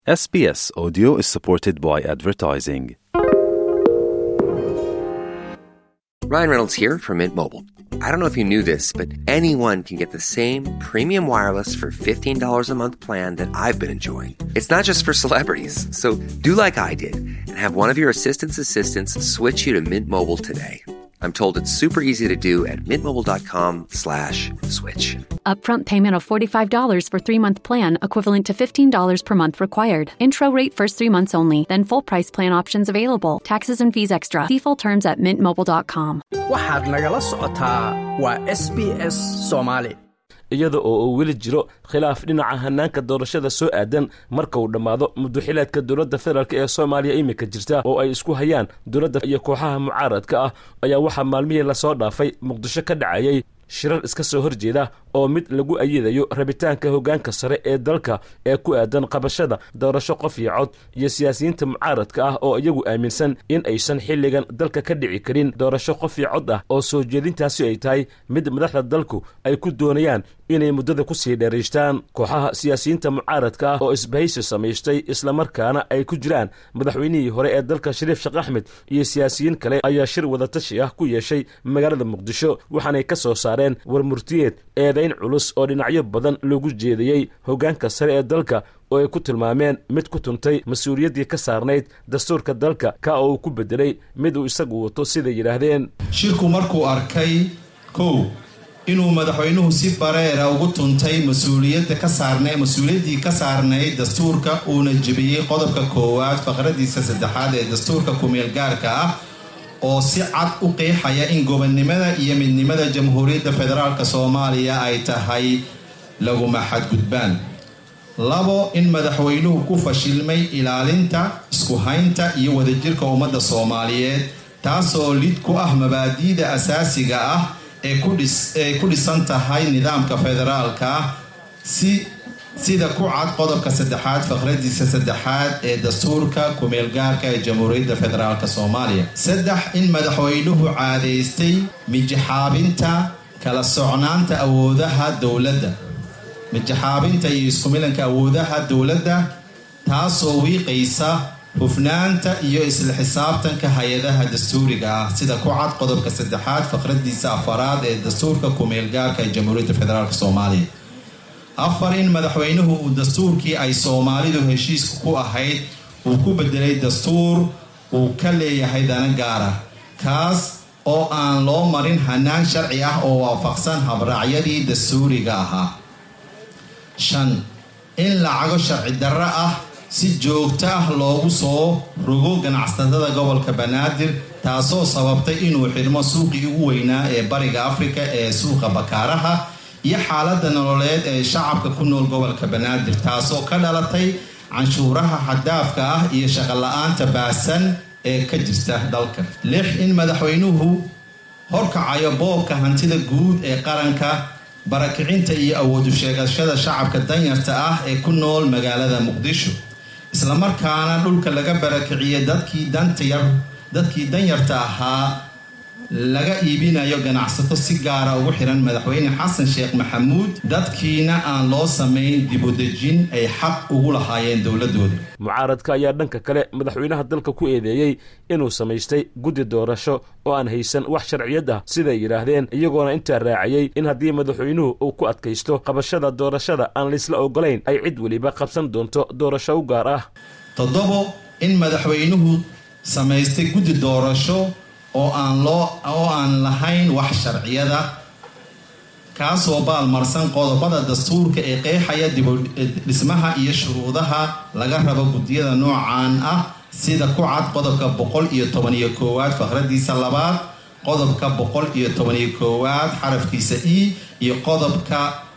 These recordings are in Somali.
SBS Audio is supported by advertising. Ryan Reynolds here from Mint Mobile. I don't know if you knew this, but anyone can get the same premium wireless for $15 a month plan that I've been enjoying. It's not just for celebrities. So do like I did and have one of your assistant's assistants switch you to Mint Mobile today. I'm told it's super easy to do at mintmobile.com slash switch. Upfront payment of $45 for three month plan, equivalent to $15 per month required. Intro rate first three months only, then full price plan options available. Taxes and fees extra. Default terms at mintmobile.com. waxaad nagala socotaa waa s b s soomaali iyada oo uu weli jiro khilaaf dhinaca hanaanka doorashada soo aadan marka uu dhammaado muddoxilaadka dowladda federaalk ee soomaaliya iminka jirta oo ay isku hayaan dowladda iyo kooxaha mucaaradka ah ayaa waxaa maalmihii lasoo dhaafay muqdisho ka dhacayay shirar iska soo horjeeda oo mid lagu ayidayo rabitaanka hoggaanka sare ee dalka ee ku aadan qabashada doorasho qof iyo cod iyo siyaasiyiinta mucaaradka ah oo iyagu aaminsan in aysan xilligan dalka ka dhici karin doorasho qof iyo cod ah oo soo jeedintaasi ay tahay mid madaxda dalku ay ku doonayaan inay muddada ku sii dheeraystaan kooxaha siyaasiyiinta mucaaradka ah oo isbahaysi samaystay islamarkaana ay ku jiraan madaxweynihii hore ee dalka shariif sheekh axmed iyo siyaasiyiin kale ayaa shir wadatashi ah ku yeeshay magaalada muqdisho waxaanay ka soo saareen war murtiyeed eedayn culus oo dhinacyo badan lagu jeediyey hoggaanka sare ee dalka oo ay ku tilmaameen mid ku tuntay mas-uuliyaddii ka saarnayd dastuurka dalka ka oo uu ku beddelay mid uu isagu wato siday yidhaahdeen shirku markuu arkay kow inuu madaxweynuhu si bareera ugu tuntay mas-uuliyadda ka saarna mas-uuliyaddii ka saarnayd dastuurka uuna jebiyey qodobka koowaad faqradiisa saddexaad ee dastuurka kumeel gaarka ah oo si cad u qeexaya in gobonnimada iyo midnimada jamhuuriyadda federaalk soomaaliya ay tahay laguma xadgudbaan labo in madaxweynuhu ku fashilmay ilaalinta isku haynta iyo wadajirka ummadda soomaaliyeed taasoo lid ku ah mabaadi'da asaasiga ah ee ku dhisan tahay nidaamka federaalka ah si sida ku cad qodobka saddexaad faqradiisa saddexaad ee dastuurka kumeelgaarka ee jamhuuriyadda federaalk soomaaliya saddex in madaxweynuhu caadaystay mijaxaabinta kala socnaanta awoodaha dowladda mijaxaabinta iyo iskumilanka awoodaha dowladda taasoo wiiqaysa hufnaanta iyo isla xisaabtanka hay-adaha dastuuriga ah sida ku cad qodobka saddexaad faqradiisa afaraad ee dastuurka kumeelgaarka ee jamhuuriyadda federaalk soomaaliya afar in madaxweynuhu uu dastuurkii ay soomaalidu heshiiska ku ahayd uu ku bedelay dastuur uu ka leeyahay dana gaar ah kaas oo aan loo marin hanaan sharci ah oo waafaqsan habraacyadii dastuuriga ahaa shan in lacago sharci darro ah si joogto ah loogu soo rogo ganacsatada gobolka banaadir taasoo sababtay inuu xidhmo suuqii ugu weynaa ee bariga afrika ee suuqa bakaaraha iyo xaaladda nololeed ee shacabka ku nool gobolka banaadir taasoo ka dhalatay canshuuraha xadaafka ah iyo shaqola-aanta baasan ee ka jirta dalka lix in madaxweynuhu horkacayo boobka hantida guud ee qaranka barakicinta iyo awoodu sheegashada shacabka danyarta ah ee ku nool magaalada muqdisho islamarkaana dhulka laga barakiciyay dadkii dantayar dadkii danyarta ahaa laga iibinayo ganacsato si gaara ugu xiran madaxweyne xasan sheekh maxamuud dadkiina aan loo samayn dibudejin ay xaq ugu lahaayeen dowladooda mucaaradka ayaa dhanka kale madaxweynaha dalka ku eedeeyey inuu samaystay guddi doorasho oo aan haysan wax sharciyad ah siday yidhaahdeen iyagoona intaa raaciyey in haddii madaxweynuhu uu ku adkaysto qabashada doorashada aan laysla ogolayn ay cid weliba qabsan doonto doorasho u gaar ah toddobo in madaxweynuhu samaystay guddi doorasho oo aan loo oo aan lahayn wax sharciyada kaasoo baalmarsan qodobada dastuurka ee qeexaya dibudhismaha iyo shuruudaha laga rabo guddiyada noocan ah sida ku cad qodobka boqol iyo toban iyo koowaad faqradiisa labaad qodobka boqol iyo toban iyo koowaad xarafkiisa e iyo qodobka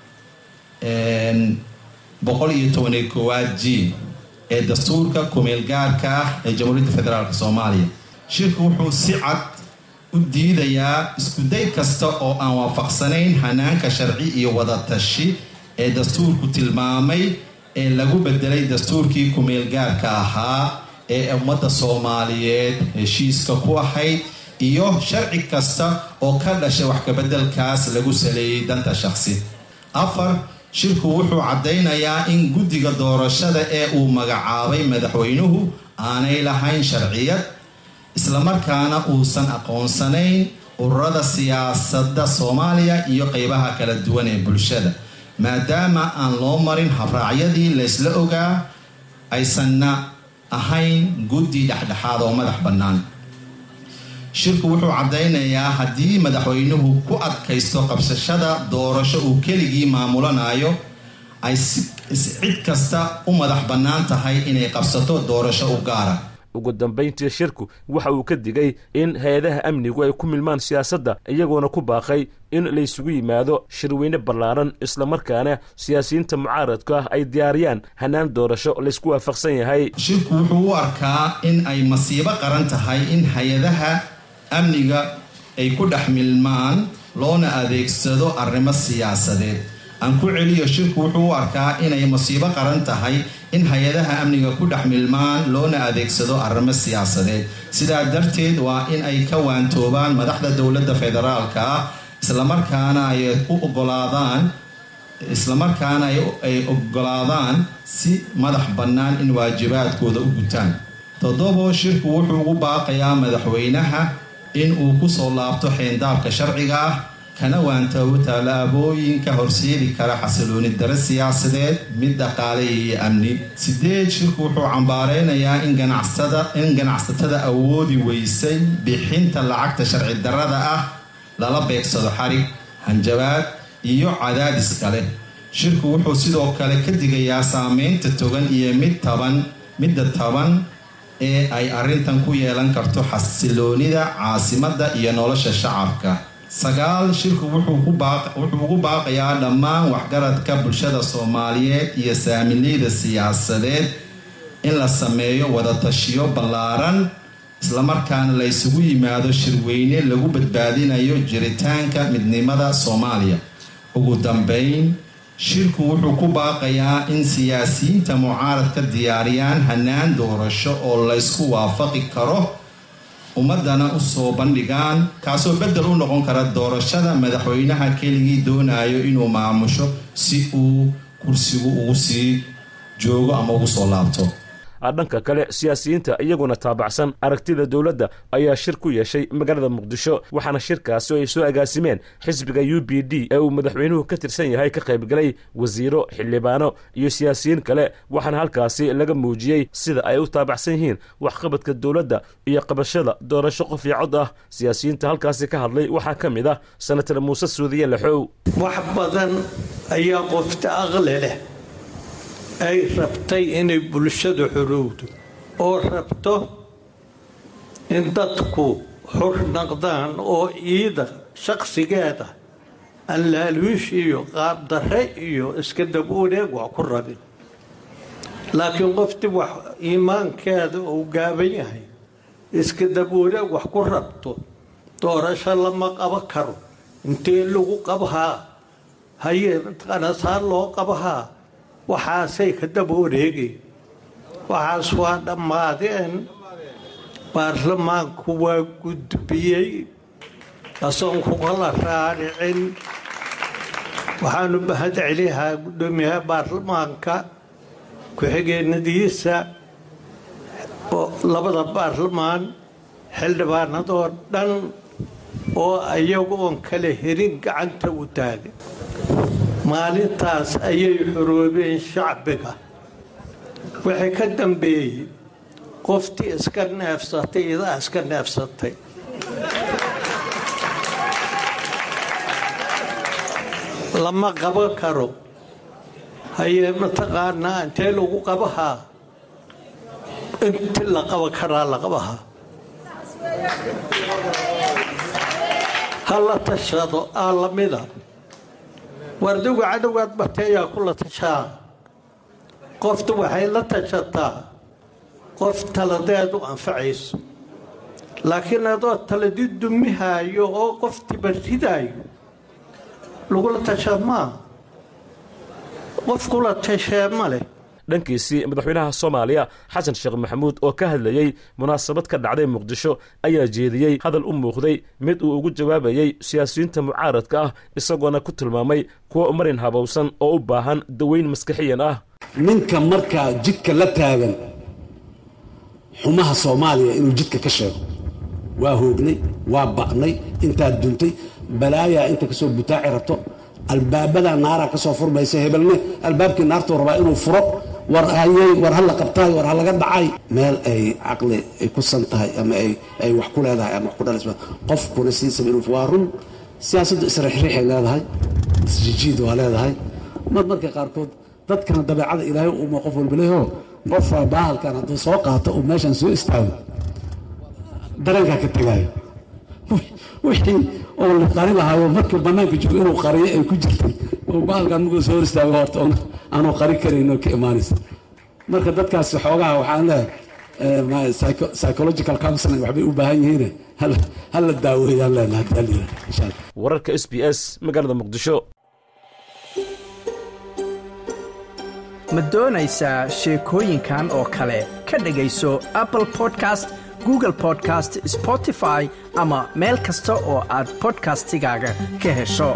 boqol iyo toban iyo koowaad g ee dastuurka kumeelgaarka ah ee jamhuuriyadda federaalk soomaaliya shirku wuxuu si cad u diidayaa iskuday kasta oo aan waafaqsanayn hanaanka sharci iyo wadatashi ee dastuurku tilmaamay ee lagu bedelay dastuurkii kumeelgaarka ahaa ee ummadda soomaaliyeed heshiiska ku ahayd iyo sharci kasta oo ka dhashay wax kabedelkaas lagu saleeyay danta shaqsi afar shirku wuxuu caddaynayaa in guddiga doorashada ee uu magacaabay madaxweynuhu aanay lahayn sharciyad islamarkaana uusan aqoonsanayn ururada siyaasadda soomaaliya iyo qeybaha kala duwan ee bulshada maadaama aan loo marin habraacyadii laysla ogaa aysanna ahayn guddi dhexdhexaad oo madax bannaan shirku wuxuu caddaynayaa haddii madaxweynuhu ku adkaysto qabsashada doorasho uu keligii maamulanayo ay cid kasta u madax bannaan tahay inay qabsato doorasho u gaara ugu dambayntii shirku waxa uu ka digay in hay-adaha amnigu ay ku milmaan siyaasadda iyagoona ku baaqay in laysugu yimaado shirweyne ballaaran islamarkaana siyaasiyiinta mucaaradka ah ay diyaariyaan hanaan doorasho laysku waafaqsan yahay shirku wuxuu u arkaa in ay masiibo qaran tahay in hay-adaha amniga ay ku dhex milmaan loona adeegsado arrimo siyaasadeed aan ku celiyo shirku wuxuu u arkaa inay masiibo qaran tahay in hay-adaha amniga ku dhex milmaan loona adeegsado arrimo siyaasadeed sidaa darteed waa in ay ka waantoobaan madaxda dowladda federaalka ah islamarkaana ay u ogolaadaan islamarkaana ay ogolaadaan si madax bannaan in waajibaadkooda u gutaan toddobo shirku wuxuu ugu baaqayaa madaxweynaha in uu kusoo laabto xeendaabka sharciga ah kana waantoobo tallaabooyinka horseedi kara xasilooni dare siyaasadeed mid dhaqaale iyo amni sideed shirku wuxuu cambaareynayaa in ganacsatada awoodi weysay bixinta lacagta sharci darada ah lala beegsado xarig hanjabaad iyo cadaadis kale shirku wuxuu sidoo kale ka digayaa saameynta togan iyo mid taban midda taban ee ay arrintan ku yeelan karto xasiloonida caasimadda iyo nolosha shacabka sagaal shirku wuxuu ugu baaqayaa dhammaan waxgaradka bulshada soomaaliyeed iyo saamileyda siyaasadeed in la sameeyo wadatashiyo ballaaran islamarkaana la ysugu yimaado shirweyne lagu badbaadinayo jiritaanka midnimada soomaaliya ugu dambeyn shirku wuxuu ku baaqayaa in siyaasiyiinta mucaaradka diyaariyaan hanaan doorasho oo laysku waafaqi karo ummadana usoo bandhigaan kaasoo bedel u noqon kara doorashada madaxweynaha keligii doonayo inuu maamusho si uu kursigu ugu sii joogo ama ugu soo laabto dhanka kale siyaasiyiinta iyaguna taabacsan aragtida dowladda ayaa shir ku yeeshay magaalada muqdisho waxaana shirkaasi ay soo agaasimeen xisbiga u b d ee uu madaxweynuhu ka tirsan yahay ka qaybgalay wasiiro xildhibaano iyo siyaasiyiin kale waxaana halkaasi laga muujiyey sida ay u taabacsan yihiin waxqabadka dowladda iyo qabashada doorasho qof iyo cod ah siyaasiyiinta halkaasi ka hadlay waxaa ka mid ah senatar muuse suudiye laxow wax badan ayaa qofta aqli leh ay rabtay inay bulshadu xorowdo oo rabto in dadku xor naqdaan oo iida shaqsigeeda aan laaluush iyo qaabdarre iyo iska dab wareeg wax ku rabin laakiin qoftii wax iimaankeeda uu gaaban yahay iska dab wareeg wax ku rabto doorasho lama qabo karo intee lagu qabhaa haye qanasaar loo qabhaa waxaasay ka daba wareegeen waxaas waa dhammaadeen baarlamaanku waa gudbiyey asoon kukala raaricin waxaanu mahad celihaa guddoomiyaha baarlamaanka ku-xigeenadiisa labada baarlamaan xildhibaanadoo dhan oo iyagoon kala herin gacanta u taagay maalintaas ayay xoroobeen shacbiga waxay ka dambeeyey qoftii iska neefsatay idaa iska neefsatay lama qaban karo hayee mataqaanaa intee lagu qabahaa inti la qaban karaa la qabahaa ha la tashado aa lamida wardigu cadowgaad barteeyaa kula tashaa qoftu waxay la tashataa qof taladeedu anfacayso laakiin adoo taladi dumihaayo oo qoftiiba ridaayo lagula tashaa maa qof kula tashee ma leh dhankiisii madaxweynaha soomaaliya xasan sheekh maxamuud oo ka hadlayey munaasabad ka dhacday muqdisho ayaa jeediyey hadal u muuqday mid uu ugu jawaabayey siyaasiyiinta mucaaradka ah isagoona ku tilmaamay kuwa marin habowsan oo u baahan daweyn maskixiyan ah ninka markaa jidka la taagan xumaha soomaaliya inuu jidka ka sheego waa hoognay waa ba'nay intaad duntay balaayaa inta kasoo butaaci rabto albaabadaa naaraa ka soo furmaysa hebelne albaabkii naartuu rabaa inuu furo war hayey war ha la qabtaay war ha laga dhacay meel ay caqli ay ku san tahay ama ay wax ku leedahay ama wax ku dhalaysa qofkuna siisaba inuu waa run siyaasaddu isriixriixay leedahay isjijiid waa leedahay mar marka qaarkood dadkana dabeecada ilaahay uma qof walba leeho qofaa baahalkan hadduu soo qaato uu meeshan soo istaago dareenkaa ka tegaayo wixii oo la qari lahaayo markii bannaanka joogo inuu qariyo ay ku jirtay oo baalkan markuu soo hor istaago horta aanu qari karaynoo ka imaanaysa marka dadkaasi xoogaha waxaan leeyahay psychological counseling waxbay u baahan yihiin ha la daaweeyaan leenahay hadaa layidhaha insha allah wararka s b s magaalada muqdisho ma doonaysaa sheekooyinkan oo kale ka dhegayso apple podcast google podcast spotify ama meel kasta oo aad bodkastigaaga ka hesho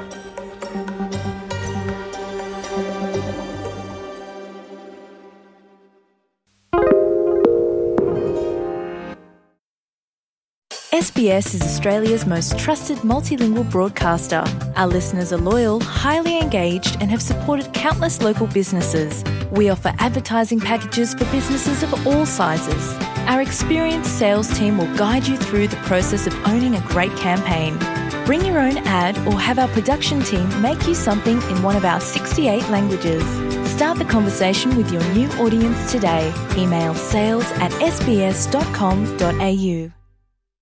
SBS is Australia's most trusted multilingual broadcaster. Our listeners are loyal, highly engaged, and have supported countless local businesses. We offer advertising packages for businesses of all sizes. Our experienced sales team will guide you through the process of owning a great campaign. Bring your own ad or have our production team make you something in one of our 68 languages. Start the conversation with your new audience today. Email sales at sbs.com.au.